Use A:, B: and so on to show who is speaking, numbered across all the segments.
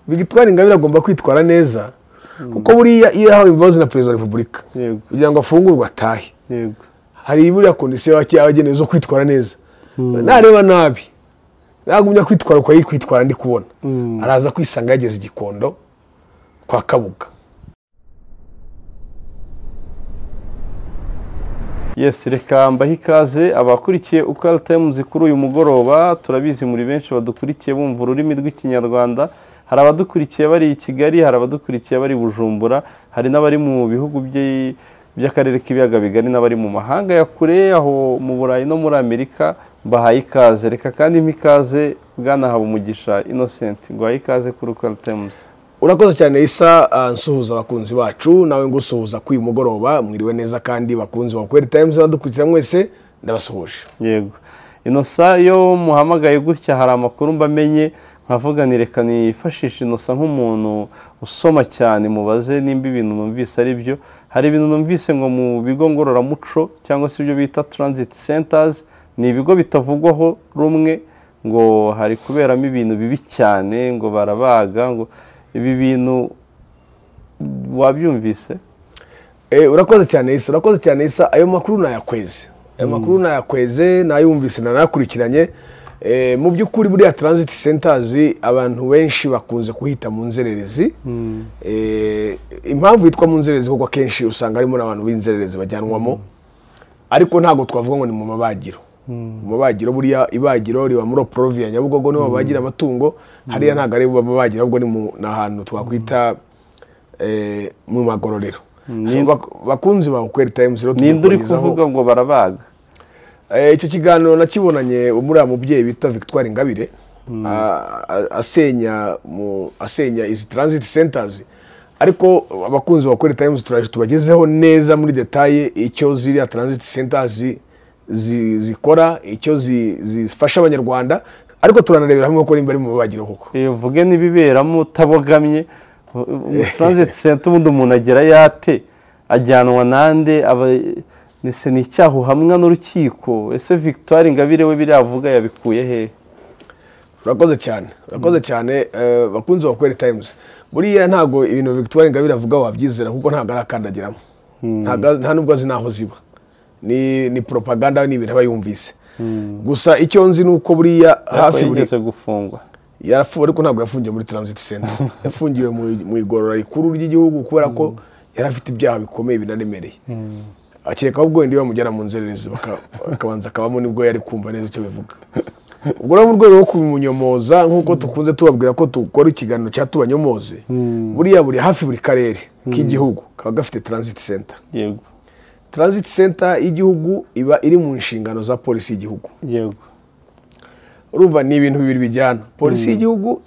A: victoire ingabire agomba kwitwara neza kuko buriya iyo yahawe imbabazi na perezida wa repubulika
B: yego
A: kugira ngo afungurwe atahe
B: yego
A: hari buriya kondisiyo yabagenewe zo kwitwara neza nareba nabi nagumya kwitwara uko yari kwitwara ndi kubona
B: Mm.
A: araza kwisanga yageze i gikondo kwa kabuga
B: yes reka mbahe ikaze abakurikiye ukara tayimuzi kuri uyu mugoroba turabizi muri benshi badukurikiye bumva ururimi rw'ikinyarwanda hari abadukurikiye bari i kigali hari abadukurikiye bari i bujumbura hari n'abari mu bihugu by'i- by'akarere k'ibiyaga bigari n'abari mu mahanga ya kure aho mu burayi no muri amerika mbahaye ikaze reka kandi mpa ikaze bwana habumugisha innocent nguhaye ikaze kuri ukara tayimuzi
A: urakoze cyane isa ah, nsuhuza abakunzi bacu nawe ngusuhuza kuri uyu mugoroba mwiriwe neza kandi bakunzi ba kweri tayimuzi badukurikira mwese ndabasuhuje
B: yego inosa iyo muhamagaye gutya hari amakuru mbamenye nkavuga ni reka nifashishe inosa nk'umuntu usoma cyane mubaze nimba ibintu numvise ari byo hari ibintu numvise ngo mu bigo ngororamuco cyangwa se ibyo bita transit centers ni ibigo bitavugwaho rumwe ngo hari kuberamo ibintu bibi cyane ngo barabaga ngo ibi bintu wabyumvise
A: Eh, urakoze cyane isa urakoze cyane isa ayo makuru nayakweze ayo makuru nayakweze nayumvise nanayakurikiranye Eh, mu by'ukuri buriya transit centers abantu benshi bakunze kuhita mu nzererezi Eh, impamvu yitwa mu nzererezi kuko akenshi usanga harimo n'abantu b'inzererezi bajyanwamo ariko ntabwo twavuga ngo ni mu mabagiro mu mabagiro buriya ibagiro riba muri porovi ya nyabugogo niho babagira amatungo hariya ntabwo ari mu mabagiro ahubwo ni mu- ni ahantu twakwita eh, mu magororero So, bak- bakunzi bawe kweri tayimuzi rero tugiye
B: ninde uri
A: kubagezaho-
B: kuvuga ngo barabaga
A: Eh, icyo kiganiro nakibonanye muri aya mubyeyi bita victoire ingabire a- a- asenya mu asenya izi transit centers ariko abakunzi ba kweri times turaje tubagezeho neza muri detaye icyo ziriya transit centers zi- zikora icyo zi- zifasha abanyarwanda ariko turanarebera hamwe ko nimba ari mu babagiro koko
B: iyo mvuge n'ibiberamo utabogamye mu transit center ubundi umuntu agera yate ajyanwa nande aba nise ni icyaha uhamwa n'urukiko ese victoire ingabire we biriya avuga yabikuye hehe
A: urakoze cyane urakoze cyane eh, bakunzi ba kweri times buriya ntabwo ibintu victoire ingabire avuga wabyizera kuko ntabwo arakandagiramo Ntabwo- nta nubwo azi n'aho ziba ni ni propaganda ni ibintu aba yumvise gusa icyo nzi ni uko buriya hafi buri
B: yigeze gufungwa
A: yarafungiwe ariko ntabwo yafungiwe muri transit center yafungiwe mu- mu igorora rikuru ry'igihugu kubera ko yari afite ibyaha bikomeye binaremereye akeka ahubwo wenda iyo bamujyana mu nzererezi baka- akabanza akabamo nibwo yari kumva neza icyo bivuga ubwo rero mu rwego rwo kubimunyomoza nk'uko tukunze tubabwira ko dukora ikiganiro cyatubanyomoze buriya buri hafi buri karere k'igihugu kaba gafite transit center
B: yego
A: transit center y'igihugu iba iri mu nshingano za polisi y'igihugu
B: yego
A: urumva ni ibintu bibiri bijyana polisi y'igihugu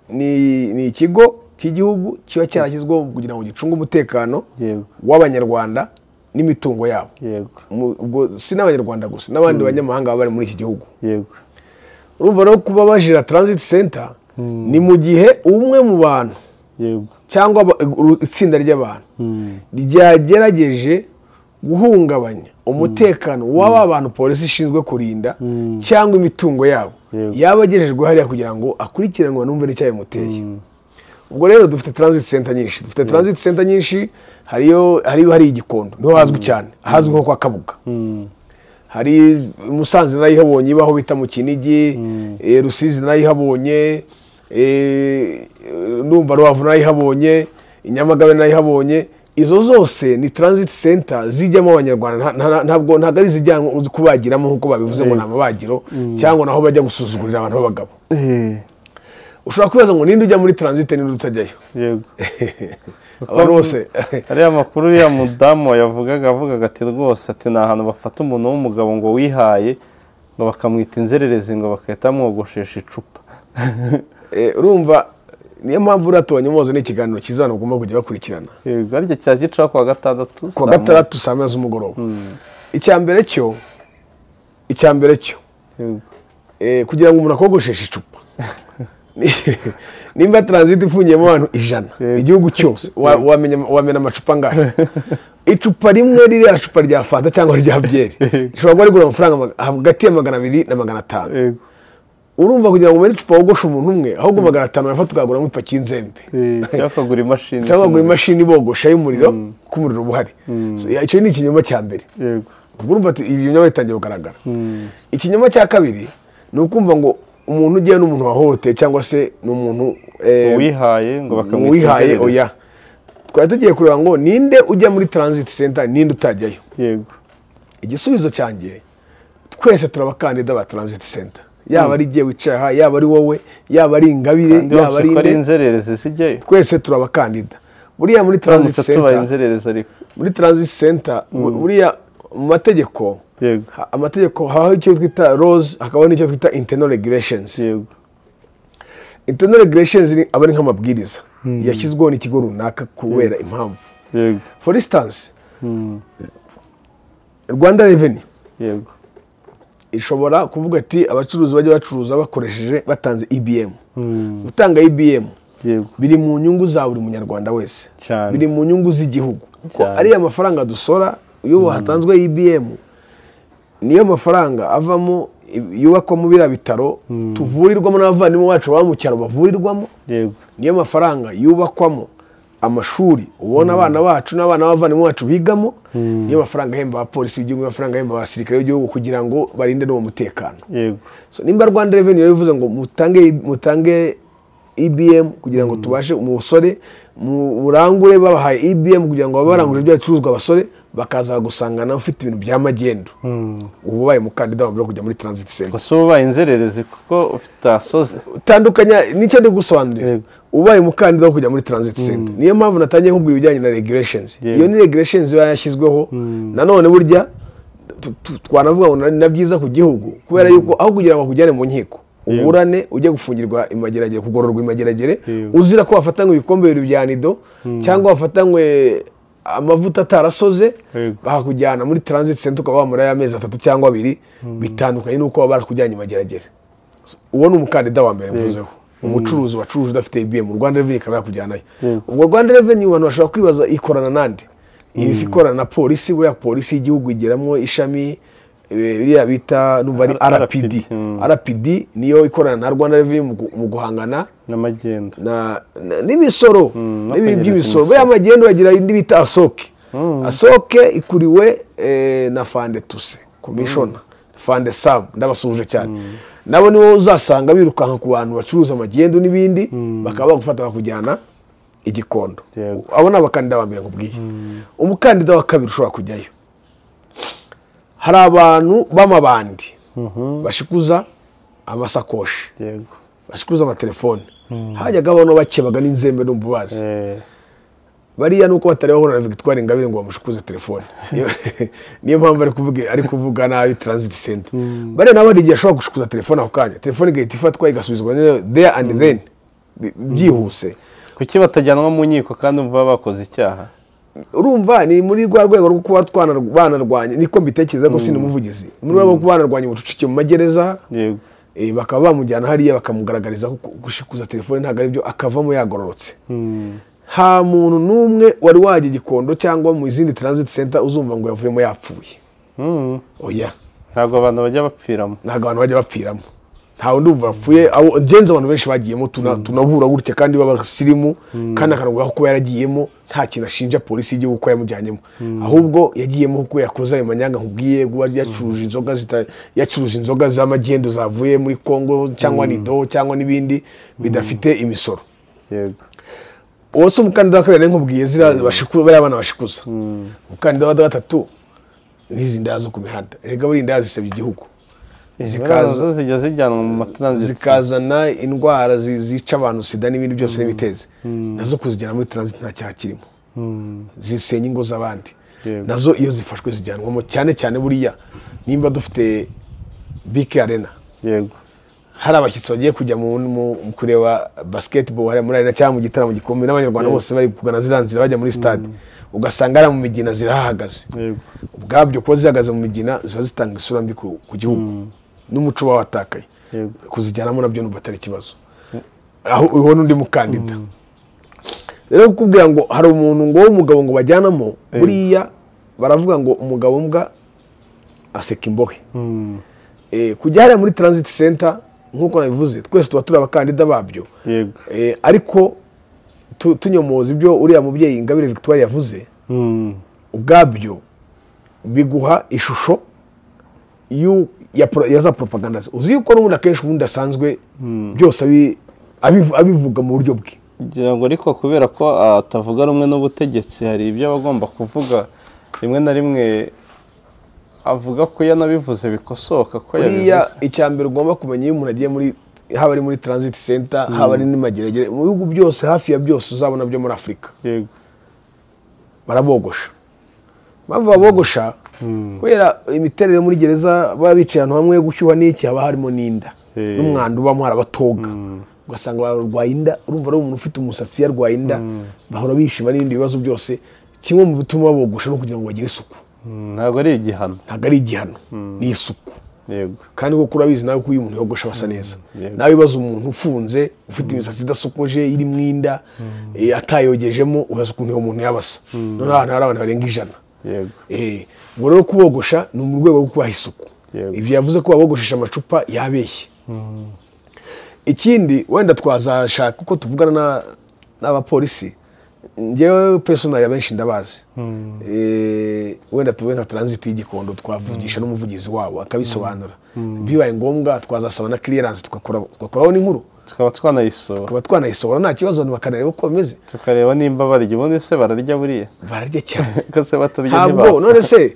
A: ni ni ikigo cy'igihugu kiba cyarashyizweho kugira ngo gicunge umutekano
B: yego
A: w'abanyarwanda n'imitungo yabo
B: yego
A: Mu- ubwo si n'abanyarwanda gusa n'abandi banyamahanga baba bari muri iki gihugu
B: yego
A: urumva rero kuba bajira transit center ni mu gihe umwe mu bantu
B: yego
A: cyangwa aba- uru- itsinda ry'abantu ryagerageje guhungabanya umutekano w'aba bantu polisi ishinzwe kurinda cyangwa imitungo yabo
B: Yego.
A: yaba agejejwe hariya kugira ngo akurikiranwe numve n'icyabimuteye ubwo rero dufite transit center nyinshi dufite transit center nyinshi hariyo hariyo hari igikondo niho hazwi cyane ahazwi nko kwa kabuga hari musanze narayihabonye ibaho bita mu kinigi eh, rusizi narayihabonye eh, ndumva rubavu narayihabonye inyamagabe narayihabonye izo zose ni transit center zijyamo abanyarwanda nta- nta- ntabwo ntabwo ari izijyanwa uzi kubagiramo nk'uko babivuze ngo ni amabagiro cyangwa naho bajya gusuzugurira abantu b'abagabo
B: Eh,
A: ushobora kwibaza ngo ninde ujya muri transit ninde utajyayo
B: yego
A: abantu bose
B: ariya makuru uriya mudamu yavugaga avugaga ati rwose ati ni ahantu bafata umuntu w'umugabo ngo wihaye ngo bakamwita inzererezi ngo bagahita bamwogoshesha icupa
A: Eh, urumva niyo mpamvu uriya tubanyomoze ni ikiganiro cyiza abantu bagomba kujya bakurikirana
B: yego aricyo cya gicaho kuwa gatandatu
A: kuwa
B: saa moya.
A: gatandatu saa moya z'umugoroba icya mbere cyo icya mbere cyo
B: Yego,
A: eh, kugira ngo umuntu akogosheshe icupa Ni- nimba transit ifungiyemo abantu ijana
B: Yego.
A: igihugu cyose wa- wamenya wamena amacupa ngahe icupa rimwe ririya cupa rya fanta cyangwa rya byeri
B: Yego.
A: rishobora kuba rigura amafaranga maga- hagati ya magana abiri na magana atanu
B: yego
A: urumva kugira ngo umere icupa wogoshe umuntu umwe ahubwo magana atanu urafata ukaguramo ipaki y'inzembe
B: cyangwa ukagura imashini
A: cyangwa ngo imashini ibogosha y'umuriro kuko umuriro uba uhari So, ya- icyo ni ikinyoma cya mbere
B: yego
A: ubwo urumva ati ibi binyoma bitangiye kugaragara ikinyoma cya kabiri ni ukumva ngo umuntu ugiye n'umuntu wahohoteye cyangwa se ni umuntu eh,
B: uwihaye ngo bakamwita
A: wihaye
B: inzererezi.
A: oya twari tugiye kureba ngo ninde ujya muri transit center ninde utajyayo
B: yego
A: igisubizo cyanjye twese turi abakandida ba transit center yaba ari igiye wicaye aha yaba ari wowe yaba ari ingabire
B: kandi
A: yaba
B: bavuze
A: ari
B: ko ari
A: inde
B: inzererezi zijyayo
A: twese turi abakandida buriya muri transit
B: turamutse tubaye
A: center
B: inzererezi ariko
A: muri transit center bu- buriya mu mategeko
B: yego
A: ha- amategeko habaho icyo twita rose hakabaho n'icyo twita internal regulations
B: yego
A: internal regulations ni- aba ari nk'amabwiriza yashyizweho n'ikigo runaka kubera impamvu
B: yego
A: for instance
B: Mm,
A: rwanda revenue
B: yego
A: ishobora kuvuga ati abacuruzi bajya bacuruza bakoresheje batanze ibm
B: Mm,
A: gutanga ibm
B: yego
A: biri mu nyungu za buri munyarwanda wese
B: Cyane.
A: biri mu nyungu z'igihugu ko
B: Cyane.
A: ariya mafaranga dusora iyo hatanzwe ibm niyo mafaranga avamo yubakwamo biriya bitaro tuvurirwamo n'abavandimwe bacu baba mu cyaro bavurirwamo
B: yego
A: niyo mafaranga yubakwamo amashuri ubona abana bacu n'abana b'abavandimwe bacu bigamo niyo mafaranga ahemba abapolisi b'igihugu niyo mafaranga ahemba abasirikare b'igihugu kugira ngo barinde n'uwo mutekano
B: yego
A: So, nimba rwanda reveni yabivuze ngo mutange mutange ibm kugira ngo tubashe umusore murangure babahaye ibm kugira ngo babe baranguje ibyo bicuruzwa abasore bakaza gusangana ufite ibintu bya magendu
B: Mm.
A: ubu ubaye umukandida wabura kujya muri transit center
B: gusa uba ubaye inzererezi kuko ufite asoze
A: utandukanya nicyo ndi gusobanurira
B: Yego.
A: ubaye umukandida wo kujya muri transit center niyo mpamvu natangiye nkubwira ibijyanye na regulations
B: Yego.
A: iyo ni regulations iba yashyizweho nanone burya tu- tu- twanavuga ngo na- na byiza ku gihugu kubera yuko aho kugira ngo bakujyane mu nkiko uburane ujye gufungirwa imageragere kugororwa imageragere
B: Yego.
A: uzira ko wafatanywe ibikombe bibiri bya nido cyangwa wafatanywe amavuta atarasoze
B: Yego.
A: bakakujyana muri transit center ukaba wamarayo amezi atatu cyangwa abiri bitandukanye n'uko baba barakujyanye imageragere uwo ni umukandida wa mbere mvuzeho umucuruzi wacuruje udafite ibm rwanda reveni ikaba yakujyanayo
B: Yego.
A: ubwo rwanda reveni abantu bashobora kwibaza ikorana nande iba ikorana na polisi buriya polisi y'igihugu igeramo ishami eh, biriya bita numva ari
B: R-
A: rpd
B: Mm.
A: rpd niyo ikorana na rwanda reveni mu gu- mu guhangana
B: n'amagenda
A: na- na- n'imisoro
B: Mm,
A: n'ibi
B: no kwegereza
A: by'imisoro
B: imisoro.
A: buriya magendu bagira indi bita asoke
B: Mm.
A: asoke ikuriwe eh, na fande tuse komishona fande sabu ndabasuhuje cyane nabo nibo uzasanga birukanka ku bantu bacuruza amagendu n'ibindi bakaba bagufata bakujyana igikondo
B: Yego.
A: abo ni abakandida ba mbere nkubwiye umukandida wa kabiri ushobora kujyayo hari abantu b'amabandi
B: Mhm,
A: bashikuza amasakoshi
B: yego
A: basikuza amatelefoni hajyaga abantu bakebaga n'inzembe n'umubazi
B: Eh,
A: bariya nuko batari bahura na victoire ingabire ngo bamushukuze telefone Niyo- niyo mpamvu ari kuvuga ari kuvuga nabi transit center bariya nabo hari igihe ashobora gushukuza telefone ako kanya telefone igahita ifatwa igasubizwa nyine there and then bi- byihuse
B: kuki batajyanwa mu nkiko kandi umva bakoze icyaha
A: urumva ni muri rwa rwego rwo kuba twana- banarwanya niko mbitekereza ko sindi umuvugizi muri rwa rwego rwo kuba banarwanya ubucucike mu magereza
B: yego
A: eh, bakaba bamujyana hariya bakamugaragariza ko gushikuza telefone ntabwo ari byo akavamo yagororotse
B: Mm,
A: nta muntu n'umwe wari wajya igikondo cyangwa mu izindi transit center uzumva ngo yavuyemo yapfuye
B: mm.
A: oya
B: ntabwo abantu bajya bapfiramo
A: ntabwo abantu bajya bapfiramo ntawe ndumva bapfuye abo ngenzi abantu benshi bagiyemo tuna- tunahura gutya kandi b'abasirimu kandi akanavuga ko kuba yaragiyemo nta kintu ashinja polisi y'igihugu ko yamujyanyemo ahubwo yagiyemo kuko yakoze ayo manyanga nkubwiye kuba yacuruje inzoga zita- yacuruje inzoga z'amagendo zavuye muri congo cyangwa nido cyangwa n'ibindi bidafite imisoro
B: yego
A: uwo si umukandida wa kabiri nari nkubwiye ziriya bashiku- bariya bana bashikuza umukandida wa gatatu nk'izi ndaya zo ku mihanda erega buriya indaya zisebya igihugu
B: zikaza
A: zikaza
B: zo zijya zijyanwa mu matransit
A: zikazana indwara zi- zica abantu sida n'ibindi byose n'ibitezi nazo kuzijyana muri transit nta cyaha kirimo
B: Mm,
A: zisenya ingo z'abandi
B: Yego.
A: nazo iyo zifashwe zijyanwamo cyane cyane buriya nimba dufite bike arena
B: yego
A: hari abashyitsi bagiye kujya mu, mu- mu kureba basketball hariya muri arena cyangwa mu gitaramo gikomeye n'abanyarwanda
B: Yego.
A: bose bari kugana ziriya nzira bajya muri stade ugasanga ari mu migina zirahahagaze
B: yego
A: ubwabyo kuba zihagaze mu migina ziba zitanga isura mbi ku, ku gihugu n'umuco uba watakaye
B: yego
A: kuzijyanamo nabyo numva atari ikibazo aho uho n'undi mukandida rero kukubwira ngo hari umuntu ngo w'umugabo ngo bajyanamo buriya baravuga ngo umugabo mbwa aseka imbohe
B: Mm,
A: Eh, kujya hariya muri transit center nk'uko nabivuze twese tuba turi abakandida babyo
B: yego
A: Eh, ariko tu- tunyomoza ibyo uriya mubyeyi ingabire victoire yavuze
B: Mm.
A: ubwabyo biguha ishusho y'u- ya, pro- ya za propaganda ze uzi yuko n'ubundi akenshi ubundi asanzwe byose abi- abivu- abivuga mu buryo bwe
B: ngira ngo ariko kubera ko ah, atavuga rumwe n'ubutegetsi hari ibyo aba agomba kuvuga rimwe na rimwe avuga ko yanabivuze bikosoka ko
A: buriya
B: yabivuze
A: icya mbere ugomba kumenya iyo umuntu agiye muri haba ari muri transit center haba ari n'imageragere mu bihugu byose hafi ya byose uzabona byo muri afurika
B: yego
A: barabogosha impamvu babogosha kubera imiterere muri gereza baba bicaye ahantu hamwe gushyuha n'iki haba harimo n'inda
B: Eh.
A: n'umwanda ubamo harabatoga ugasanga bararwaye inda urumva ari umuntu ufite umusatsi yarwaye inda bahora bishima n'ibindi bibazo byose kimwe mu bituma babogosha ni ukugira ngo bagire isuku
B: Mm, ntabwo ari igihano
A: ntabwo ari igihano ni isuku
B: yego
A: kandi kuko urabizi nawe ko iyo umuntu yogosha basa neza
B: yego.
A: nawe ibibazo umuntu ufunze ufite imisatsi idasokoje irimo inda eh, atayogejemo urazi ukuntu uwo muntu yabasa noneho ahantu hari abantu barenga ijana
B: yego
A: Eh, ubwo rero kubogosha ni mu rwego rwo kubaha isuku
B: Yego.
A: ibyo yavuze ko babogoshesha amacupa yabeshye ikindi wenda twazashaka uko tuvugana na- n'abapolisi njyewe personali abenshi ndabazi Eh, wenda tuvuge nka transit y'igikondo twavugisha n'umuvugizi wabo akabisobanura bibaye ngombwa twazasaba na clearance tugakora- tugakoraho n'inkuru
B: tukaba twanayisora
A: tukaba twanayisohora nta kibazo abantu bakanareba uko bimeze
B: tukareba nimba barya ubundi se bararya buriya
A: bararya cyane
B: ko se batarya
A: ntabwo
B: ntibapfa
A: none se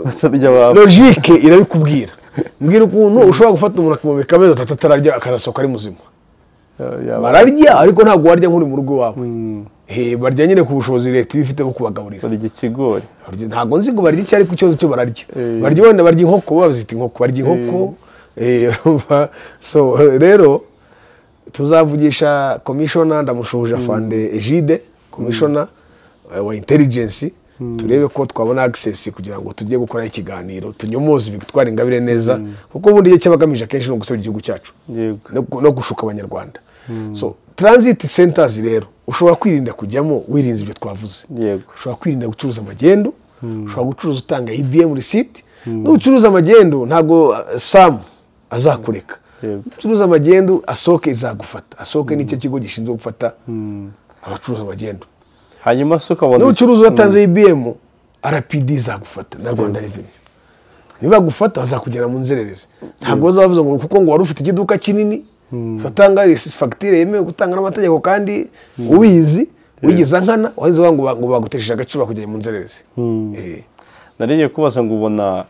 B: batarya bapfa
A: logike irabikubwira mbwira ukuntu ushobora gufata umuntu akamubika amezi atatu atararya akazasohoka ari muzima
B: Yaba-
A: bararya ariko ntabwo warya nk'uri mu rugo iwawe
B: Mm,
A: Eh, barya nyine ku bushobozi leta iba ifite bwo kubagaburira
B: barya ikigori
A: Barya- ntabwo nzi ngo barya icyo ariko ikibazo cyo bararya
B: Eh.
A: barya wenda barya inkoko baba bazita inkoko barya inkoko Eh, urumva? so rero tuzavugisha komishona ndamushuhuje afande egide komishona eh, wa intelligence turebe ko twabona access kugira ngo tujye gukora ikiganiro tunyomoze victoire ingabire neza kuko ubundi igihe cy'abagamije akenshi ni ugusebya igihugu cyacu
B: yego
A: no gu- no gushuka abanyarwanda so transit centers rero ushobora kwirinda kujyamo wirinze ibyo twavuze
B: yego
A: ushobora kwirinda gucuruza amagendo ushobora gucuruza utanga EVM receipt n'ucuruza amagendo ntabwo uh, sam azakureka
B: Yego.
A: ucuruza amagendo asohoke izagufata asohoke n'icyo kigo gishinzwe gufata abacuruza amagendo
B: hanyuma se ukabona
A: n'ucuruza uratanze ibm rpd izagufata na rwanda reveni nibagufata bazakugera mu nzererezi ntabwo bazavuze ngo kuko ngo wari ufite ikiduka kinini uzatanga fagitire yemewe gutanga n'amategeko kandi ubizi wigize nkana wahize ngo ba- ngo bagutesheje agaciro bakugera mu nzererezi Eh,
B: naringiye kubaza ngo ubona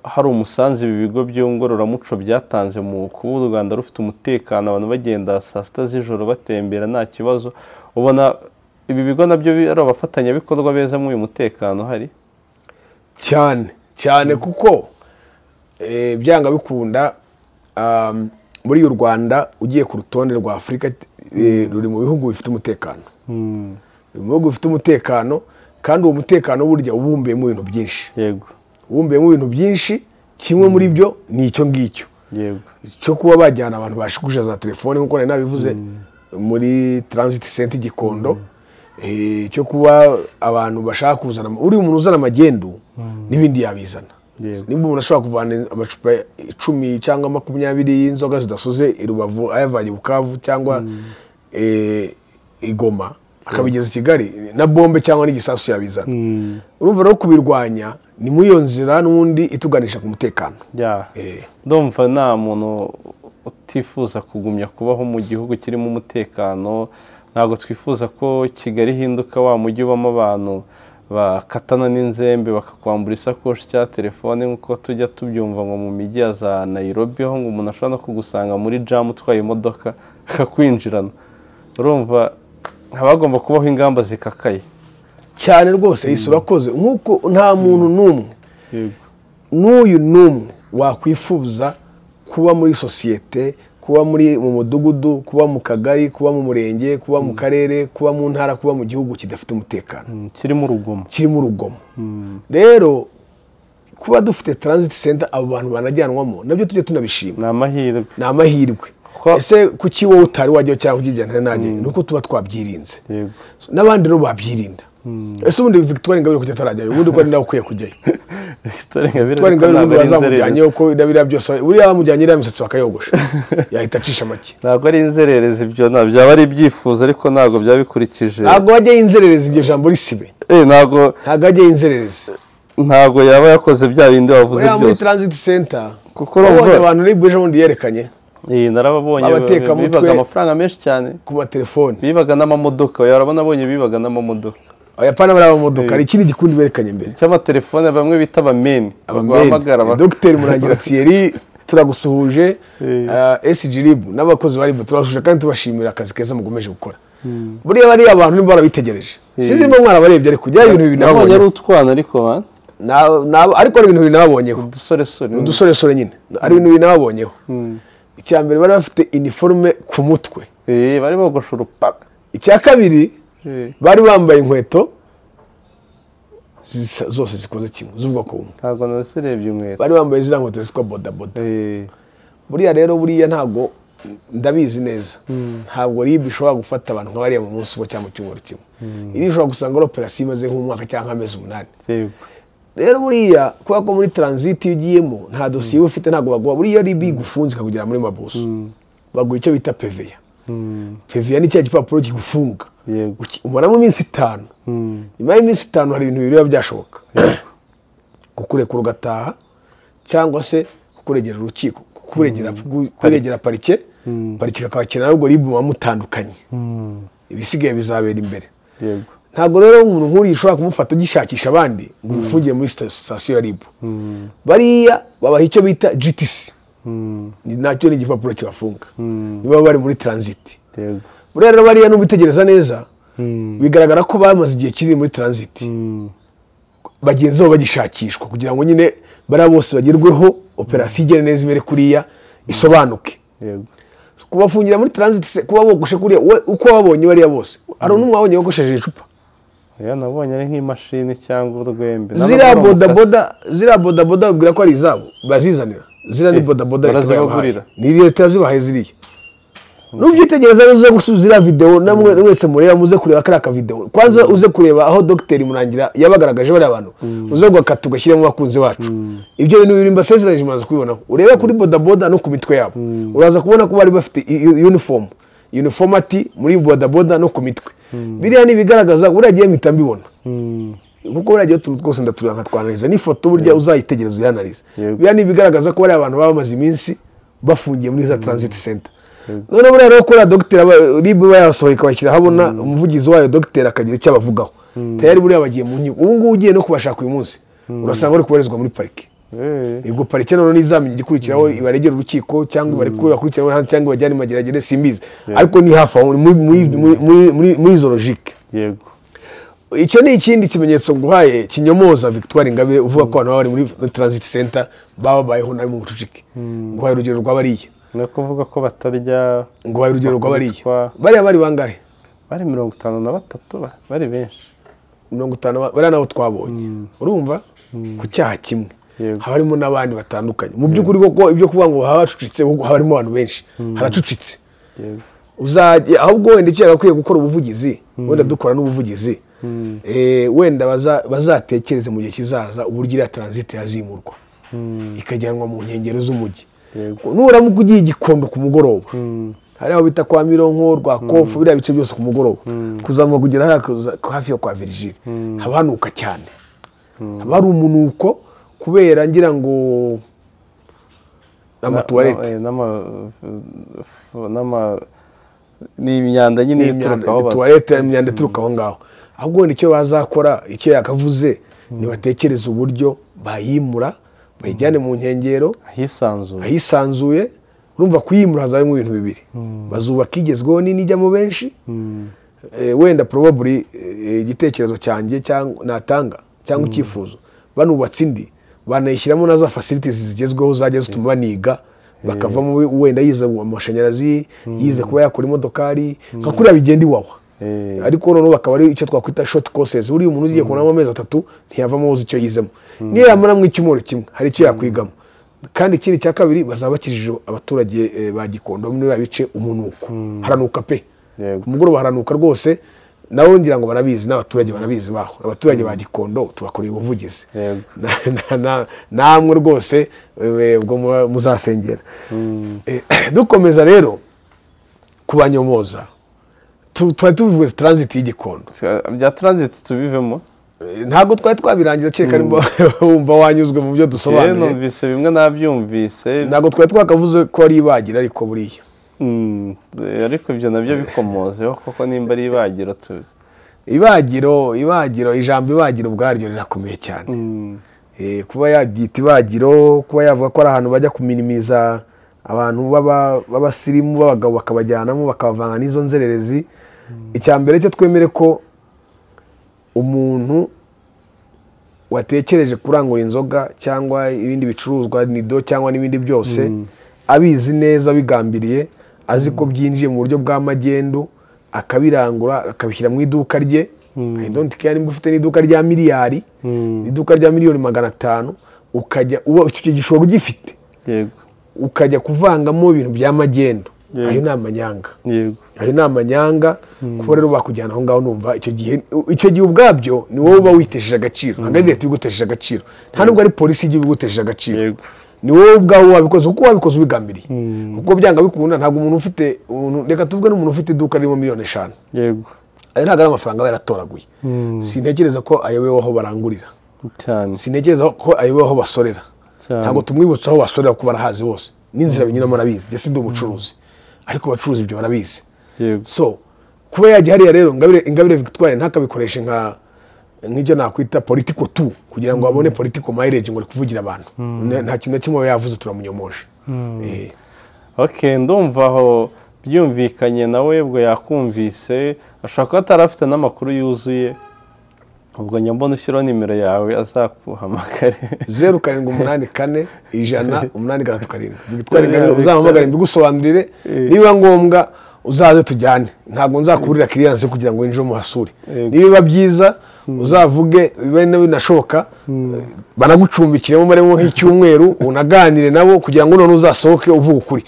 B: hari umusanzu ibi bigo by'ingororamuco byatanze mu kuba u rwanda rufite umutekano abantu bagenda saa sita z'ijoro batembera nta kibazo ubona ibi bigo nabyo bi- ari abafatanyabikorwa beza muri uyu mutekano hari
A: cyane cyane kuko eh, byanga bikunda um, muri u rwanda ugiye ku rutonde rwa afurika eh, ruri mu bihugu bifite umutekano Ni mu bihugu bifite umutekano kandi uwo mutekano burya uba ubumbiyemo ibintu byinshi
B: yego
A: ubumbiyemo ibintu byinshi kimwe muri byo ni icyo ngicyo
B: yego
A: cyo kuba bajyana abantu bashikuje za telefone nk'uko nari nabivuze muri transit center gikondo eh, cyo kuba abantu bashaka kuzana uri umuntu uzana amagendu n'ibindi yabizana
B: Yego.
A: nimba umuntu ashobora kuvana amacupa icumi cyangwa makumyabiri y'inzoga zidasoze i rubavu ayavanye i bukavu cyangwa eh, i goma akabigeza i kigali na bombe cyangwa n'igisasu yabizana urumva rero kubirwanya ni muri iyo nzira n'ubundi ituganisha ku mutekano
B: ya
A: Eh.
B: ndumva nta muntu utifuza kugumya kubaho mu gihugu kirimo umutekano ntabwo twifuza ko kigali ihinduka wa mujyi ubamo abantu bakatana n'inzembe bakakwambura isakoshi cya telefone nk'uko tujya tubyumva ngo mu mijyi ya za nayirobi aho ngo umuntu ashobora no kugusanga muri jamu utwaye imodoka akakwinjirana urumva haba hagomba kubaho ingamba zikakaye
A: cyane rwose yise urakoze nk'uko nta muntu n'umwe
B: yego
A: n'uyu n'umwe wakwifuza kuba muri sosiyete kuba muri mu mudugudu kuba mu kagari kuba mu murenge kuba mu karere kuba mu ntara kuba mu gihugu kidafite umutekano
B: Mm, kirimo urugomo
A: kirimo urugomo rero kuba dufite transit center abo bantu banajyanwamo nabyo tujye tunabishima
B: ni amahirwe
A: ni amahirwe
B: Ko-
A: ese kuki wowe utari wajyaho cyangwa ukijyana nanjye ni uko tuba twabyirinze
B: yego
A: n'abandi rero babyirinda ese ubundi victoire ingabire kujya atarajyayo ubundi ko ari nawe ukwiye kujyayo
B: victoire ingabire
A: victoire ingabire ubundi
B: inzererezi
A: bazamujyanyeyo ko biriya byose buriya bamujyanye iriya misatsi bakayogosha yahita acisha make
B: ntabwo ari inzererezi ibyo ntabwo byaba ari ibyifuzo ariko ntabwo byaba bikurikije
A: ntabwo wajyayo inzererezi iryo jambo risibe
B: Eh, ntabwo
A: ntabwo wajyayo inzererezi
B: ntabwo yaba yakoze bya bindi wavuze
A: buriya muri
B: byose
A: transit center
B: kuko
A: wabonye
B: urumva
A: abantu muri buje bundi yerekanye
B: Eh, narababonye
A: Abatekamutwe-
B: bibaga amafaranga menshi cyane
A: ku matelefoni
B: bibaga n'amamodoka urabona abonye bibaga n'amamodoka
A: abayapani bari abamodoka hari ikindi gikundi berekanye imbere
B: cy'amatelefone bamwe bita abameni bahamagara
A: Abameni. dogiteri murangira thierry turagusuhuje uh, sgrib n'abakozi bari turabasuhuje kandi tubashimira akazi keza mukomeje gukora buriya bariya abantu niba barabitegereje sinzi mba mwarabarebye ariko ujyayo ibintu bibiri
B: nabonye ari
A: nabonyeho
B: utwana ariko ba
A: Na- na- ariko hari ibintu bibiri nababonyeho
B: udusoresore
A: udusoresore nyine ari ibintu bibiri nababonyeho icya mbere bari bafite iniforume ku mutwe
B: Eh, bari bogosha urupaka
A: icya kabiri
B: Eh,
A: bari bambaye inkweto zisa- zose zikoze kimwe z'ubwoko bumwe
B: ntabwo nasirebye inkweto
A: bari bambaye ziriya nkweto zitwa bodaboda
B: Eh,
A: buriya rero buriya ntabwo ndabizi neza ntabwo ribu ishobora gufata abantu nka bariya mu munsi umwe cyangwa mu cyumweru kimwe iri ushobora gusanga ari operasiyo imaze nk'umwaka cyangwa amezi umunani
B: yego
A: rero buriya kubera ko muri transit iyo ugiyemo nta dosiye iba ufite ntabwo baguha buriya ribu igufunze ikakugera muri mabuso baguha icyo bita peveya
B: Mm,
A: peveya ni cya gipapuro kigufunga
B: yego
A: Uki- umaramo iminsi itanu
B: Mm,
A: nyuma y'iminsi itanu hari ibintu bibiri biba byashoboka kukurekura ugataha cyangwa se kukuregera urukiko kukuregera kuregera parike parike kakakira nabwo ribu muba mutandukanye
B: mm,
A: ibisigaye bizabera imbere
B: yego
A: ntabwo rero umuntu nk'uriya ushobora kumufata ugishakisha abandi ngo umufungiye muri sita- sitasiyo ya ribu
B: Mm,
A: bariya babaha icyo bita GTC
B: mm,
A: Ni- nacyo ni igipapuro kibafunga
B: mm,
A: niba bari muri transit
B: yego
A: buriya rero bariya nubitegereza neza
B: Mm,
A: bigaragara ko bamaze igihe kinini muri transit
B: mm,
A: bagenzi babo bagishakishwa kugira ngo nyine bariya bose bagerweho operasiyo igere neza ibere kuriya isobanuke
B: yego
A: kubafungira muri transit se kuba bogoshe kuriya we- uko wabonye bariya bose hari n'umwe wabonye wogosheje icupa
B: oya nabonye ari nk'imashini cyangwa urwembe
A: ziriya bodaboda ziriya bodaboda babwira ko ari izabo bazizanira ziriya ni
B: Eh,
A: bodaboda leta yabahaye
B: barazibagurira.
A: ni leta yazibahaye ziriya n'ubyitegereza rero uze gusubiza ziriya videwo namwe wese mureba muze kureba kariya kavidewo kwanza uze kureba aho dogiteri murangira yabagaragaje bariya bantu uze gukata ugashyiramo abakunzi bacu ibyo bintu bibiri mbasezeranyije mumaze kubibonaho urebe kuri bodaboda no ku mitwe yabo uraza kubona ko bari bafite i- i- uniform uniformati muri bodaboda no ku mitwe biriya ni ibigaragaza buriya gihe mpita mbibona
B: Mm,
A: kuko buriya gihe utuntu twose ndatureba nkatwanariza n'ifoto burya uzayitegereza uyanarize
B: Yego.
A: biriya ni ibigaragaza ko bariya abantu baba bamaze iminsi bafungiye muri za transit center
B: Yego.
A: none buriya rero kuriya dogiteri aba- rib iba yasohoye ikabashyira ahabona umuvugizi wayo dogiteri akagira icyo abavugaho tayari buriya bagiye mu nkiko ubu ngubu ugiye no kubashaka uyu munsi urasanga bari kubarizwa muri parike
B: eh,
A: ubwo parike noneho ntizamenye igikurikiraho ibaregera urukiko cyangwa ibarekure bakurikirane hanze cyangwa ibajyane mu mageragere simbizi ariko ni hafi aho ni muri- muri- muri- muri- muri- muri izo logike
B: yego
A: icyo ni ikindi kimenyetso nguhaye kinyomoza victoire ingabire uvuga ko abantu baba bari muri transit center baba babayeho nabi mu bucucike nguhaye urugero rwa bariya
B: ni ukuvuga ko batarya
A: nguhaye urugero rwa bariya
B: Bakubitwa.
A: bariya bari bangahe
B: bari mirongo itanu na batatu ba- bari benshi
A: mirongo itanu ba- bariya nabo twabonye urumva ku cyaha kimwe
B: Yego.
A: haba harimo n'abandi batandukanye mu by'ukuri koko ibyo kuvuga ngo haba hacucitse ahubwo haba harimo abantu benshi haracucitse
B: yego
A: uzajya ahubwo wenda icyo yagakwiye gukora ubuvugizi wenda dukora n'ubuvugizi Eh, wenda baza- bazatekereze mu gihe kizaza uburyo iriya transit yazimurwa ikajyanwa mu nkengero z'umujyi
B: yego
A: nuramuka ugiye i gikondo ku mugoroba
B: Mm,
A: hari aho bita kwa mironko rwa kofu biriya bice byose ku mugoroba kuzamuka kugera hariya kuza- hafi yo kwa virigile haba hanuka cyane haba hari umunuko kubera ngira ngo amatuwarete
B: na- eh, n'ama- f- n'ama ni imyanda nyine ituruka aho ba-
A: tuwarete imyanda ituruka aho ngaho ahubwo wenda icyo bazakora icyo yakavuze ntibatekereze uburyo bayimura bayijyane mu nkengero
B: ahisanzuye
A: ahisanzuye urumva kuyimura hazarimo ibintu bibiri bazubaka igezweho nini ijyamo benshi
B: Mm,
A: Eh, wenda probably eh, igitekerezo cyanjye cyangwa natanga cyangwa icyifuzo banubatse indi banayishyiramo na za facilities zigezweho zajya zituma baniga bakavamo we- wenda yize amashanyarazi yize kuba yakora imodokari nka kuriya bigenda iwawa
B: eh,
A: ariko noneho bakaba ari icyo twakwita short courses buriya umuntu ugiye kubonamo amezi atatu ntiyavamo uzi icyo yizemo niyo yamara mu icyumweru kimwe hari icyo yakwigamo kandi ikindi cya kabiri bazaba bakijije abaturage eh, ba gikondo muri biriya bice umunuko haranuka pe
B: Yego.
A: ku mugoroba haranuka rwose nabo ngira ngo barabizi n'abaturage barabizi baho abaturage ba gikondo tubakoreye ubuvugizi
B: Yego.
A: Na- na- na- namwe rwose eh, ubwo mu- muzasengera Eh, dukomeza rero kubanyomoza Tu- twari tuvuze transit y'igikondo
B: bya transit tubivemo
A: Eh, ntabwo twari twabirangiza kereka nimba wumva wanyuzwe mu byo
B: yewe
A: dusobanuye
B: numvise bimwe nabyumvise
A: ntabwo twari twakavuze ko ari ibagira ariko buriya
B: Mm, ariko ibyo nabyo bikomozeho kuko nimba ari ibagiro tuzi
A: ibagiro ibagiro ijambo ibagiro ubwaryo rirakomeye cyane
B: Mm,
A: Eh, kuba yabyita ibagiro kuba yavuga ko ari ahantu bajya kuminimiza abantu b'aba- b'abasirimu b'abagabo bakabajyanamo bakabavanga n'izo nzererezi icya mbere cyo twemere ko umuntu watekereje kurangura inzoga cyangwa ibindi bicuruzwa nido cyangwa n'ibindi byose abizi neza abigambiriye azi ko byinjiye mu buryo bwa magendu akabirangura akabishyira mu iduka rye I don't care nimba ufite n'iduka rya miliyari
B: mm,
A: iduka rya miliyoni magana atanu ukajya uba icyo gishoro ugifite
B: yego
A: ukajya kuvangamo ibintu bya magendu
B: Yego.
A: ayo ni amanyanga
B: yego
A: ayo ni amanyanga kuko rero bakujyana aho ngaho numva icyo gihe icyo gihe ubwabyo ni wowe uba witesheje agaciro ntabwo ari leta ibigutesheje agaciro nta nubwo ari polisi y'igihugu igutesheje agaciro
B: yego
A: ni wowe ubwawe wabikoze kuko wabikoze ubigambiriye
B: Mm,
A: kuko byanga bikunda ntabwo umuntu ufite umuntu- reka tuvuge n'umuntu ufite iduka ririmo miliyoni eshanu
B: yego
A: ayo ntabwo ari amafaranga aba yaratoraguye
B: Mm,
A: sintekereza ko ayobewe aho barangurira
B: cyane
A: sintekereza ko ayobewe aho basorera ntabwo
B: cyane
A: tumwibutsa aho basorera kuko barahazi bose n'inzira binyuramo arabizi ndetse ndi umucuruzi ariko abacuruzi ibyo barabizi
B: yego
A: so kuba yajya hariya rero ingabire ingabire victoire ntakabikoreshe nka nk'ibyo nakwita politiko tu kugira ngo babone politiko mileage ngo ari kuvugira abantu Na- nta kintu na kimwe aba yavuze turamunyomoje Eh,
B: ok ndumva aho byumvikanye nawe ubwo yakumvise ashobora kuba atari afite n'amakuru yuzuye ubwo nyambona ushyiraho nimero yawe azakuhamagare
A: zeru karindwi umunani kane ijana umunani gatatu karindwi victoire
B: Yeah,
A: ingabire
B: yeah,
A: uzamuhamagare mbigusobanurire
B: Eh.
A: nibiba ngombwa uzaze tujyane ntabwo nzakuburira kiriyanse kugira ngo winjire umuhasure
B: Yego.
A: nibiba byiza uzavuge bibe na- binashoboka banagucumbikiremo maremo nk'icyumweru unaganire nabo kugira ngo none uzasohoke uvuga ukuri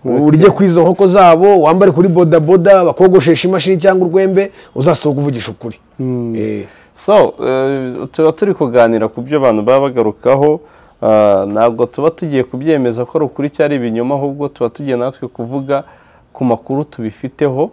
A: urye ku izo nkoko zabo wambare kuri bodaboda bakogosheshe imashini cyangwa urwembe uzasohoke uvugisha ukuri Eh,
B: so eh, tuba turi kuganira ku byo abantu baba bagarukaho ah, ntabwo tuba tugiye kubyemeza ko ari ukuri cyari ibinyoma ahubwo tuba tugiye natwe kuvuga ku makuru tubifiteho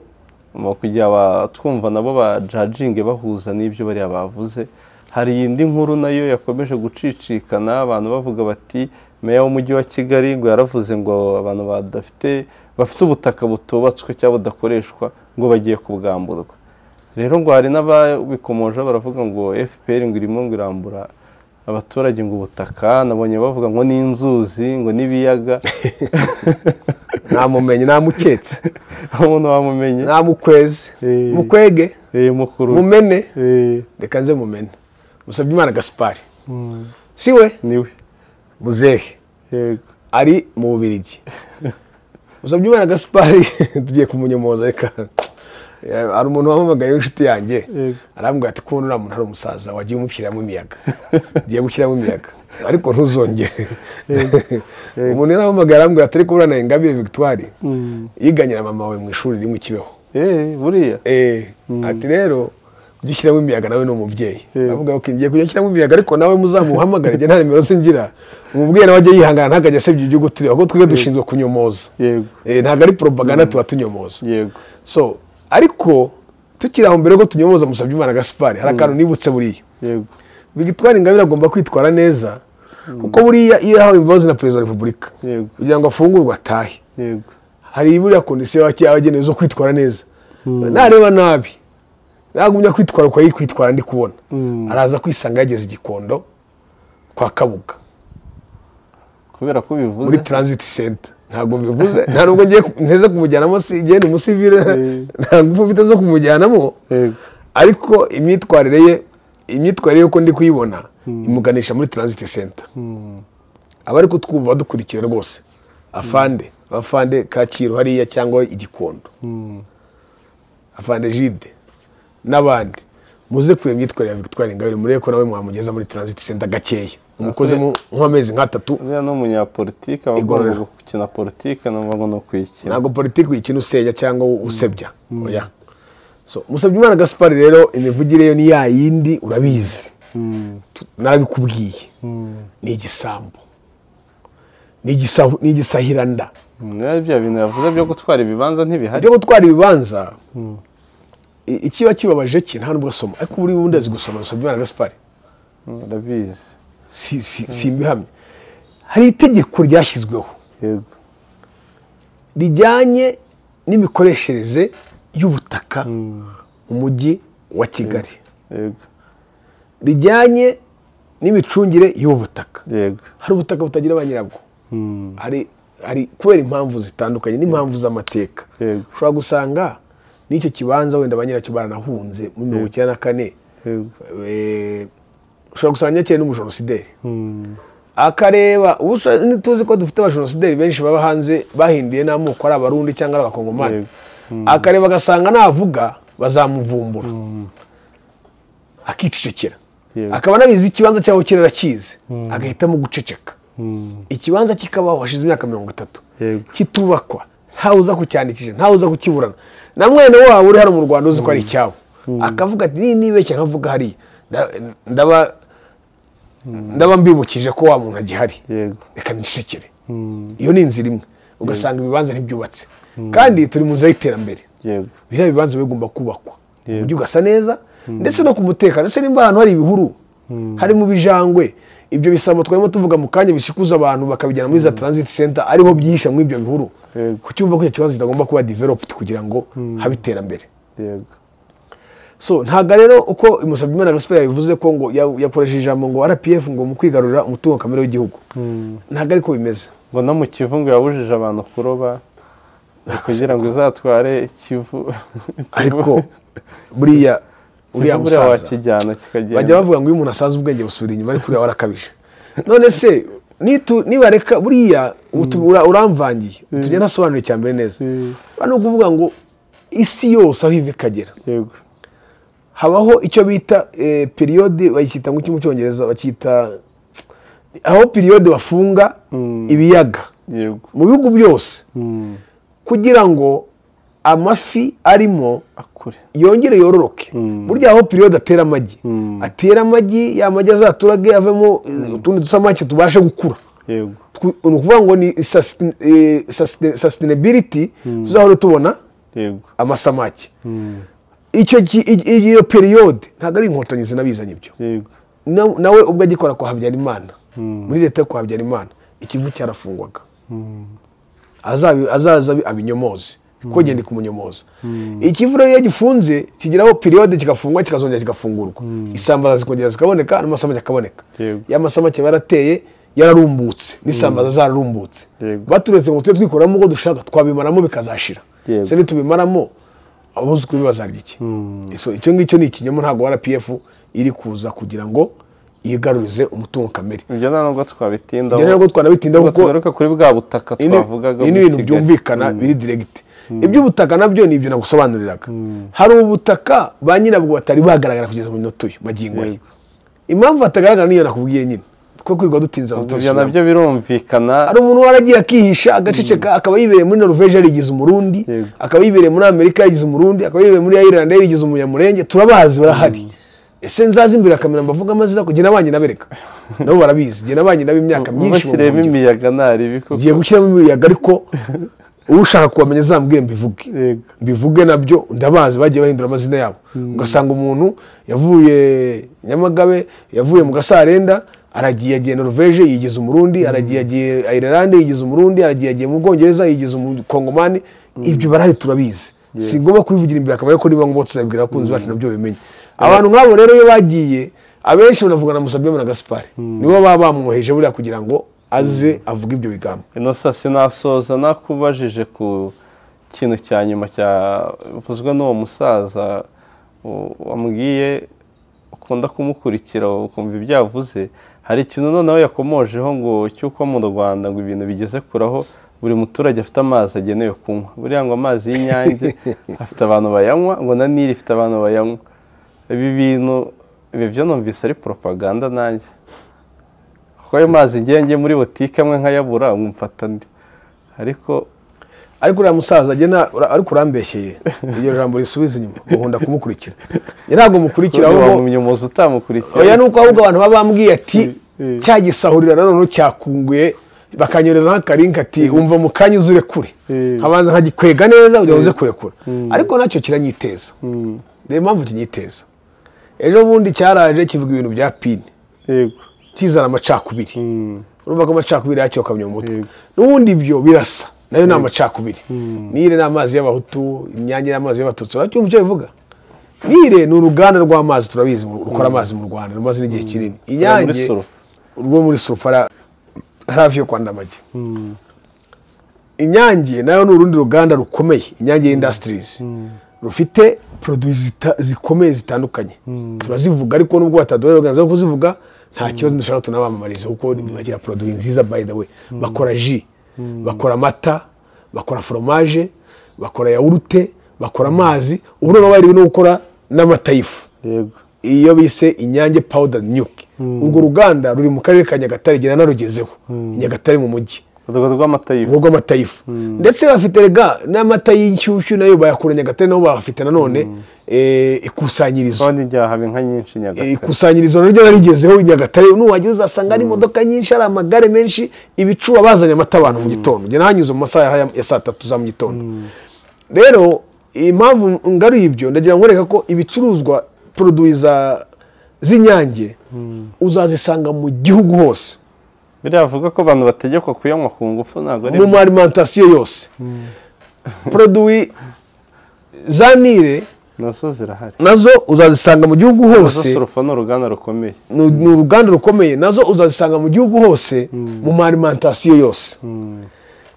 B: mu kugira aba- twumva nabo bajajinge bahuza n'ibyo bariya bavuze hari indi nkuru nayo yakomeje gucicikana abantu bavuga bati meya w'umujyi wa kigali ngo yaravuze ngo abantu badafite bafite ubutaka butubatswe cyangwa budakoreshwa ngo bagiye kubwamburwa rero ngo hari n'ababikomoje baravuga ngo fpr ngo irimo ngo irambura abaturage ngo ubutaka nabonye bavuga ngo ni inzuzi ngo n'ibiyaga
A: namumenye namuketse
B: umuntu wamumenye
A: namukweze
B: Eh.
A: mukwege
B: Eh, mukuru
A: mumene
B: Eh,
A: reka nze mumene musabye imana gaspari
B: mm,
A: si we
B: niwe
A: muzehe
B: yego
A: ari mu bubirigi musabye imana gaspari tugiye kumunyomoza reka Eh, hari umuntu wampamagaye w'inshuti yanjye
B: Yego.
A: arambwira ati kubona uriya muntu ari umusaza wagiye umushyiramo imiyaga ugiye gushyiramo imiyaga ariko ntuzongere umuntu yarampamagaye arambwira ati ariko buriya na ingabire victoire
B: Mm.
A: yiganyira mama wawe mu ishuri rimwe kibeho
B: Eh, buriya
A: Eh, ati rero ujye ushyiramo imiyaga nawe ni umubyeyi
B: Eh.
A: avuga ngo ngiye kujya nshyiramo imiyaga ariko nawe muzamuhamagare njye nta nimero se ngira umubyeyi nawe ajya yihangana ntakajya asebya ibyo turiho ahubwo twebwe dushinzwe kunyomoza
B: yego
A: Eh, ntabwo ari propaganda tuba tunyomoza
B: yego
A: so ariko tukiri aho mbere ko tunyomoza musabye imana gaspari hari akantu nibutse buriya
B: yego
A: bigitwara ingabire agomba kwitwara neza kuko buriya iyo yahawe imbabazi na perezida wa repubulika
B: yego
A: kugira ngo afungurwe atahe
B: yego
A: hari buriya kondisiyo yabagenewe zo kwitwara neza nareba nabi nagumya kwitwara uko yari kwitwara ndi kubona
B: Mm.
A: araza kwisanga yageze igikondo kwa kabuga
B: kubera ko ubivuze
A: muri transit center ntabwo bivuze nta nubwo ngiye ku- nteze kumujyanamo si ngiye ni umusivile
B: Eh.
A: nta ngufu mfite zo kumujyanamo
B: yego
A: ariko imyitwarire ye imyitwarire y'uko ndi kuyibona imuganisha muri transit center
B: Mm,
A: abari kutwumva badukurikira rwose afande afande kacyiru hariya cyangwa igikondo
B: mm,
A: afande jide n'abandi muze kureba imyitwarire ya victoire ingabire murebe ko nawe mwamugeza muri transit center gakeya umukozemo nk'amezi nk'atatu
B: buriya n'umunyapolitike aba
A: Igorora.
B: agomba gukina politike numva ngo ni ukuyikina
A: ntabwo politiki ikina usenya cyangwa usebya oya So, Musabyimana Gaspard rero imivugire yo ni ya yindi urabizi Tu- narabikubwiye ni igisambo ni igisa- ni igisahiranda
B: Nawe bya bintu yavuze byo gutwara ibibanza ntibihari
A: ibyo gutwara ibibanza i- ikiba kibabaje cye nta nubwo asoma ariko buri wundi azi gusoma Musabyimana Gaspard
B: Mm, urabizi
A: si si- simbihamye hari itegeko ryashyizweho
B: yego
A: rijyanye n'imikoreshereze y'ubutaka
B: Mm,
A: mu mujyi wa kigali
B: yego
A: rijyanye n'imicungire y'ubutaka
B: yego
A: hari ubutaka butagira ba nyirabwo
B: Mm,
A: hari hari kubera impamvu zitandukanye n'impamvu z'amateka
B: yego
A: ushobora gusanga n'icyo kibanza wenda ba nyiracyo baranahunze muri mirongo icyenda na kane
B: yego
A: eh, ushobora gusanga nyakeye n'umujenosideri
B: Mm,
A: akareba ubu se ntituzi ko dufite abajenosideri benshi baba hanze bahinduye n'amoko ari abarundi cyangwa ari abakongomani
B: Yego.
A: akareba agasanga navuga bazamuvumbura akicecekera
B: Yego.
A: akaba anabizi ikibanza cyaho kirera kizi agahitamo guceceka
B: mm,
A: ikibanza kikabaho hashize imyaka mirongo itatu
B: yego
A: kitubakwa ntawe uza kucyandikisha ntawe uza kukiburana na mwene wabo uri hano mu rwanda uzi ko ari icyabo akavuga ati niba nibeshya nkavuga hariya nda- ndaba ndaba mbimukije ko wa muntu agihari
B: yego
A: reka nicecekere
B: Mm,
A: iyo ni inzira imwe ugasanga ibibanza ntibyubatse kandi turi mu nzira y'iterambere
B: yego
A: biriya bibanza bigomba kubakwa
B: Yego.
A: uburyo ugasa neza ndetse no ku mutekano ese nimba ahantu hari ibihuru hari mu bijangwe ibyo bisambo twarimo tuvuga mu kanya bishikuza abantu bakabijyana muri za transit center ariho byihisha muri ibyo bihuru
B: Yego.
A: ku cyumva ko icyo kibazo kitagomba kuba developed kugira ngo habe iterambere
B: yego
A: so ntabwo rero uko Musabyimana Gaspard yabivuze ko ngo ya- yakoresheje ijambo ngo RPF ngo mu kwigarurira umutungo kamere w'igihugu ntabwo ariko bimeze
B: ngo no mu kivu ngo yabujije abantu kuroba kugira ngo izatware ikivu
A: ariko buriya uriya
B: uriya wa
A: musaza
B: kijyana
A: bajya
B: kikagenda
A: bavuga ngo iyo umuntu asaze ubwenge busubira inyuma ariko uriya warakabije none se nitu- nibareka buriya utu- ura- uramvangiye tujya ntasobanura icya mbere neza
B: Mm.
A: hano ni ukuvuga ngo isi yose aho iva ikagera
B: yego
A: habaho icyo bita eh, periyode bakita ngo iki mu cyongereza bakita aho periyode bafunga
B: Mm.
A: ibiyaga
B: yego
A: mu bihugu byose
B: Mm,
A: kugira ngo amafi arimo
B: akure
A: yongere yororoke
B: Mm.
A: burya aho periyode atera amagi
B: Mm.
A: atera amagi ya magi azaturage avemo eh, utundi dusamake tubashe gukura
B: yego
A: Twu- ni ukuvuga ngo ni sustain- eh, sustain- sustainability tuzahora tubona
B: yego
A: amasamake
B: Mm,
A: icyo ki- i- i- iyo periyode ntabwo ari inkotanyi zinabizanye ibyo
B: yego
A: Na- nawe ubwo agikora kwa habyarimana
B: Mm.
A: muri leta yo kwa habyarimana ikivu cyarafungwaga
B: Mm,
A: azabi- azaza abi- abinyomoze kuko genda kumunyomoza ikivu rero iyo gifunze kigeraho periyode kigafungwa kikazongera kigafungurwa isambaza zikongera zikaboneka n'amasamake akaboneka
B: Yego.
A: ya masamake barateye yararumbutse n'isambaza zararumbutse
B: Yego.
A: baturetse ngo tujye twikuramo uko dushaka twabimaramo bikazashira
B: Yego.
A: se nitubimaramo abuzukuru be bazarya iki
B: Mm.
A: So, icyo ngicyo ni ikinyoma ntabwo rpf iri kuza kugira ngo yigarurize umutungo kamere
B: ibyo nta nubwo twabitindaho
A: rero nabwo twanabitindaho
B: nubwo
A: kuko
B: tugaruka kuri bwa butaka
A: Ibi ni-
B: twavugaga
A: ibi ni
B: muri
A: ibintu
B: Kigali.
A: byumvikana biri diregiti iby'ubutaka nabyo ni ibyo nagusobanuriraga hari ubutaka ba nyirabwo batari bagaragara kugeza mu minota uyu magingo ye
B: Yego.
A: impamvu batagaragara niyo nakubwiye nyine two kwirirwa dutinze
B: Ubwo ibyo
A: abatoshyira
B: nabyo birumvikana
A: hari umuntu waragiye akihisha agaceceka akaba yibereye muri noruveje yarigize umurundi
B: Yego.
A: akaba yibereye muri amerika yarigize umurundi akaba yibereye muri ireland yarigize umunyamurenge turabazi barahari ese nzaze imbere akamera mbavuga amazina ko jye nabanye nabereka nabo barabizi jye nabanye nabo imyaka myinshi mu
B: bashyiremo
A: buhungiro.
B: imiyaga ntaribi
A: ngiye
B: koko
A: gushyiramo imiyaga ariko ushaka kubamenya azambwire mbivuge
B: yego
A: mbivuge nabyo ndabazi bagiye bahindura amazina yabo ugasanga umuntu yavuye nyamagabe yavuye mu gasarenda aragiye yagiye noruveje yigize umurundi aragiye yagiye ayirelande yigize umurundi aragiye yagiye mu bwongereza yigize umukongomani ibyo barahari turabizi si ngombwa kubivugira imbere akamaro ko niba ngombwa tuzabibwira abakunzi bacu nabyo bimenye abantu nk'abo rero iyo bagiye abenshi banavuga na Musabyimana na Gaspard nibo baba bamwoheje buriya kugira ngo aze avuge ibyo bigambo
B: inosa sinasoza nakubajije ku kintu cya nyuma cyavuzwe n'uwo musaza u- wambwiye ukunda kumukurikira ukumva ibyo yavuze hari ikintu noneho yakomojeho ngo cy'uko mu rwanda ngo ibintu bigeze kuraho buri muturage afite amazi agenewe kunywa buriya ngo amazi y'inyange afite abantu bayanywa ngo na nili ifite abantu bayanywa ibi bintu ibi byo numvise ari propaganda nanjye kuko ayo mazi ngiye njye muri botike amwe nkayabura ubu mfata andi ariko
A: ariko uriya musaza agena ariko urambeshyeye iryo jambo risubiza inyuma nkunda kumukurikira njye ntabwo mukurikira ahubwo
B: wamumenya umuzi utamukurikira
A: oya ni uko ahubwo abantu baba bambwiye ati
B: Eh.
A: cya gisahurira nanone cyakunguye bakanyurezaho akarinka ati umva mu kanya uzure kure
B: Eh.
A: nkabanza nkagikwega neza kugira ngo uze kurekura ariko nacyo kiranyiteza
B: Mm,
A: reba impamvu kinyiteza ejo bundi cyaraje kivuga ibintu bya pini
B: yego
A: kizana amacakubiri
B: Mm,
A: urumva ko amacakubiri yacyo kamyo mu mutwe
B: Yego.
A: n'ubundi ibyo birasa nayo ni amacakubiri nire ni amazi y'abahutu imyange ni amazi y'abatutsi uracyumva icyo bivuga nire ni uruganda rw'amazi turabizi mu- rukora amazi mu rwanda rumaze n'igihe kinini
B: muri
A: inyange
B: Sorofa.
A: rwo muri surufara hafi yo kwa ndamage
B: Mm,
A: inyange nayo ni urundi ruganda rukomeye inyange indasitirizi rufite poroduwi zita- zikomeye zitandukanye turazivuga ariko nubwo bataduhaye uburenganzira bwo kuzivuga nta kibazo dushobora tunabamamariza kuko bagira poroduwi nziza by the way bakora ji bakora amata bakora foromaje bakora yawurute bakora amazi ubu noneho bari no gukora n'amata y'ifu
B: yego
A: iyo bise inyange powder nyuki urwo ruganda ruri mu karere ka nyagatare igenda narugezeho nyagatare mu mujyi
B: urwego rw'amata y'ifu
A: ubwo amatayifu ndetse bafite rega n'amata y'inshyushyu nayo bayakura nyagatare nabo bahafite nanone eh, ikusanyirizo
B: kandi njya haba inka nyinshi nyagatare
A: ikusanyirizo naryo narigezeho i nyagatare nuhagera uzasanga ari imodoka nyinshi ari amagare menshi ibicuba bazanye amata abantu mu gitondo njye nahanyuze mu masaha ya- ya saa tatu za mu gitondo rero impamvu ngaruye ibyo ndagira ngo reka ko ibicuruzwa poroduwi za z'inyange uzazisanga mu gihugu hose
B: biriya bavuga ko abantu bategekwa kuyanywa ku ngufu ntabwo ari
A: mu ma alimentation yose poroduwi za nire
B: nazo zirahari
A: nazo uzazisanga mu gihugu
B: nazo
A: hose
B: sorofa ni uruganda rukomeye
A: ni ni uruganda rukomeye nazo uzazisanga mu gihugu hose mu ma alimentation yose
B: Mm,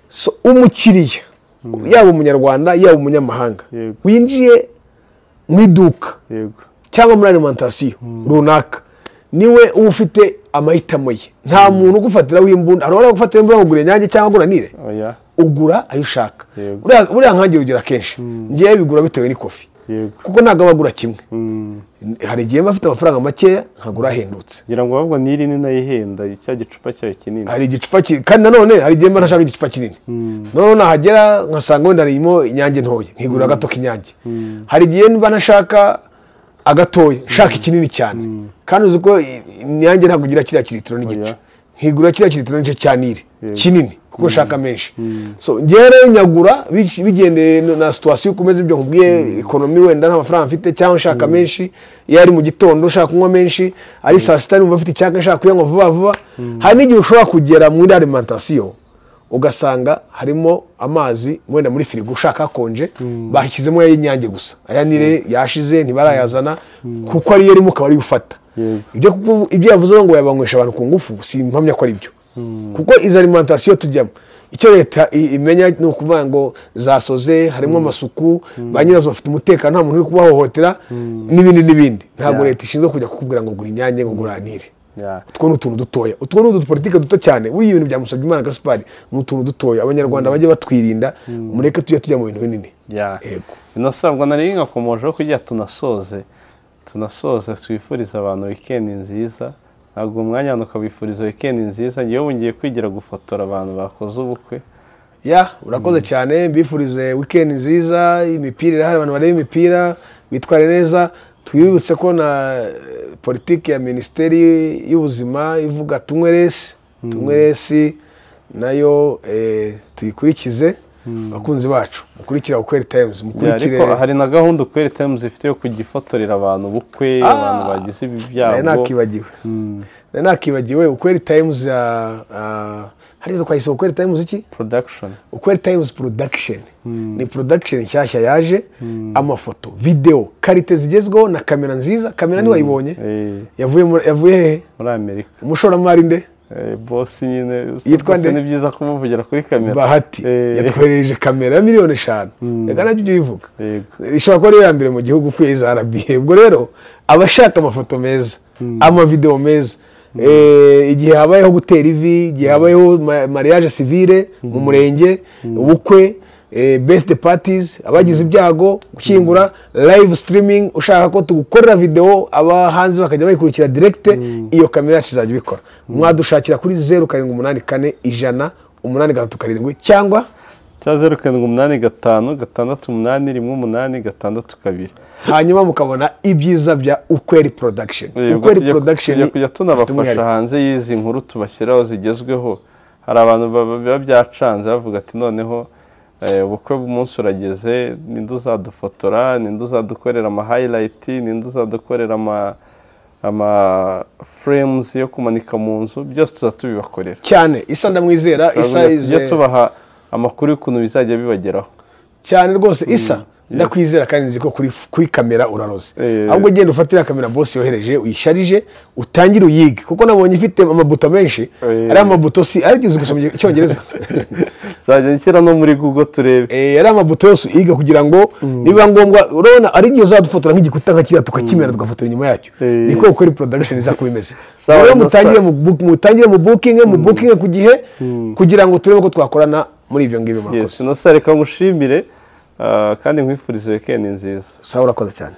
A: So, umukiriya yaba umunyarwanda yaba umunyamahanga
B: Yego.
A: winjiye mu iduka
B: yego
A: cyangwa muri alimentation runaka niwe uba ufite amahitamo ye nta muntu ugufatira w'imbunda hari uwari gufatira imbunda ngo ugure inyange cyangwa agura nire
B: oya
A: ugura ayo ushaka
B: Yego.
A: Buriya- buriya nkange urugero akenshi ngewe bigura bitewe n'ikofi
B: yego
A: kuko ntabwo aba agura kimwe
B: Mm,
A: hari igihe mba afite amafaranga makeya nkagura ahendutse
B: ngira ngo ahubwo n'iri ni nayo ihenda cya gicupa cyayo kinini
A: hari igicupa kinini kandi nanone hari igihe mba nashaka igicupa kinini noneho nahagera nkasanga wenda harimo inyange ntoya nkigura agato k'inyange hari igihe mba nashaka agatoya nshaka ikinini cyane kandi uzi ko i- inyange ntabwo igira kiriya kilitiro n'igice
B: Oya.
A: nkigura kiriya kilitiro n'igice cya nire
B: Yego.
A: kinini kuko nshaka menshi so njyewe rero nyagura bici- bigendeye na- na situwasiyo uko umeze ibyo nkubwiye ekonomi wenda nta mafaranga mfite cyangwa nshaka menshi iyo ari mu gitondo ushaka kunywa menshi ari saa sita numva mfite icyaka nshaka kuyanywa vuba vuba hari n'igihe ushobora kugera muri alimentation ugasanga harimo amazi wenda muri firigo ushaka akonje bashyizemo ay'inyange gusa aya nire yashize ntibarayazana kuko ariyo arimo ukaba ariyo ufata
B: Yego.
A: ibyo kuku- ibyo yavuze ngo yabanywesha abantu ku ngufu si impamya ko ari byo kuko izo alimentation tujyamo icyo leta i- imenya ni ukuvuga ngo zasoze harimo amasuku ba nyirazo bafite umutekano nta muntu uri kubahohotera n'ibindi n'ibindi ntabwo
B: Yeah.
A: leta ishinzwe kujya kukubwira ngo gura inyange ngo guranire
B: Ya.
A: utwo ni utuntu dutoya utwo ni udupolitike duto cyane buriya ibintu bya Musabyimana Gaspard ni utuntu dutoya abanyarwanda bajye batwirinda mureke tujya tujya mu bintu binini
B: ya
A: Yego.
B: inasabwa nari nkakomojeho kugira tunasoze tunasoze twifuriza abantu wikendi nziza ntabwo umwanya abantu ukabifuriza wikendi nziza ngewe ubu ngiye kwigira gufotora abantu bakoze ubukwe
A: ya urakoze cyane mbifurize weekend nziza imipira irahari abantu bareba imipira bitware neza twibutse ko na eh, politiki ya minisiteri y'ubuzima ivuga tunywe resi tunywe resi nayo eh, tuyikurikize abakunzi bacu mukurikira ukweri times
B: Ya,
A: mukurikire
B: ariko hari na gahunda ukweri times ifite yo kujya ifotorera abantu ubukwe
A: Ah.
B: abantu bagize
A: nari
B: ibyago
A: nakibagiwe
B: Mm,
A: nari nakibagiwe ukweri times ya ah, hariya twayise ukweri times iki
B: production
A: ukweri times production ni production nshyashya yaje amafoto videwo karite zigezweho na kamera nziza kamera ntiwayibonye
B: eh,
A: yavuye mu- yavuye hehe
B: muri amerika
A: umushoramari nde
B: Eh, boss nyine
A: Yitwa nde?
B: rwose ni byiza kumuvugira kuri kamera
A: bahati
B: Eh,
A: yatwoherereje kamera ya miliyoni eshanu reka nabyo ujye ubivuga
B: yego
A: ishobora kuba ariyo ya mbere mu gihugu ukwiye za rba ubwo rero abashaka amafoto meza amavidewo meza Eh, igihe habayeho gutera ivi igihe habayeho ma- mariage civile mu murenge ubukwe eh, birthday parties abagize ibyago gushyingura live streaming ushaka ko tugukorera videwo abahanzi bakajya bayikurikira direct iyo kamera yacu izajya ibikora mwadushakira kuri zeru karindwi umunani kane ijana umunani gatatu karindwi cyangwa
B: cya zeru karindwi umunani gatanu gatandatu umunani rimwe umunani gatandatu kabiri
A: hanyuma mukabona ibyiza bya ukweri production
B: ubwo
A: ukweri
B: tujya-
A: production
B: tujya kujya tunabafasha hanze y'izi nkuru tubashyiraho zigezweho hari abantu baba- biba byacanze bavuga ati noneho eh, ubukwe bw'umunsi urageze ninde uzadufotora ninde uzadukorera ama highlight ninde uzadukorera ama ama frames yo kumanika mu nzu byose tuza tubibakorera
A: cyane isa ndamwizera isa
B: Turavuga tujye
A: ize-
B: tubaha amakuru y'ukuntu bizajya bibageraho
A: cyane rwose isa ndakwizera kandi nzi ko kuri, kuri kamera uraroze
B: Eh.
A: ahubwo genda ufatira kamera bose yohereje uyisharije utangire uyige kuko nabonye ifite amabuto menshi
B: Eh.
A: ari amabuto si ari uzi gusoma icyongereza
B: nzajya nshyira no muri google turebe
A: Eh, ari amabuto yose uyiga kugira ngo nibiba ngombwa urabona ari igihe uzadufotora nk'igikuta nka kiriya tukakimera tugafotora inyuma yacyo
B: Eh.
A: niko ukora production iza kuba imeze
B: Sawa,
A: rero
B: no,
A: mutangire
B: sawa.
A: mu book- mutangire mu booking mu booking ku gihe kugira ngo turebe ko twakorana muri ibyo ngibyo murakoze
B: yes no sir, reka ngushimire ah, kandi nkwifurize weekend nziza
A: sawa urakoze cyane